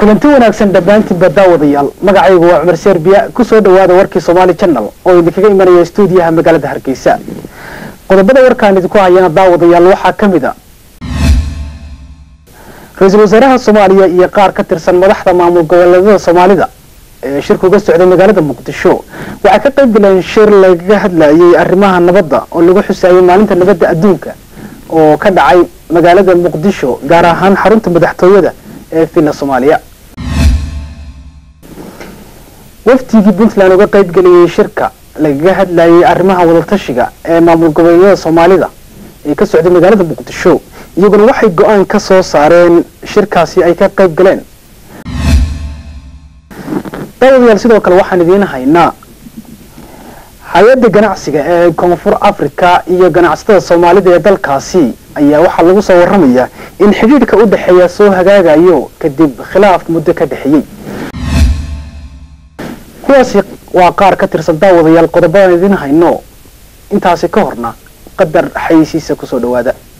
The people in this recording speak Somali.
kulanti wanaagsan dhammaantiinba daawadayaal magacaygu waa cumar serbiya kusoo dhawaada warkii somaali channel oo idinkaga imanaya stuudiyaha magaalada hargeysa qodobada warkaan idinku hayana daawadayaal waxaa ka mid a ra-iisul wasaaraha soomaaliya iyo qaar ka tirsan madaxda maamul goboleedada soomaalida ee shirka uga socday magaalada muqdisho waxay ka qayb galeen shir lagaga hadlayay arrimaha nabadda oo lagu xusaayay maalinta nabadda adduunka oo ka dhacay magaalada muqdisho gaar ahaan xarunta madaxtooyada ee villa soomaaliya wafdigii puntland uga qayb geliyay shirka lagaga hadlayay arrimaha wadatashiga ee maamul goboleedyada soomaalida ee ka socday magaalada muqdisho iyaguna waxay go-aan ka soo saareen shirkaasi ay ka qayb galeen daawadayaal sidoo kale waxaan idiin haynaa hay-adda ganacsiga ee koonfur africa iyo ganacsatada soomaalida ee dalkaasi ayaa waxaa lagu soo waramayaa in xidhiidhka u dhexeeya soo hagaagayo kadib khilaaf muddo ka dhexeeyey kuwaasi waa qaar ka tirsan daawadayaal qodobadaan idiin hayno intaasi ka horna qadar xayeysiisa kusoo dhawaada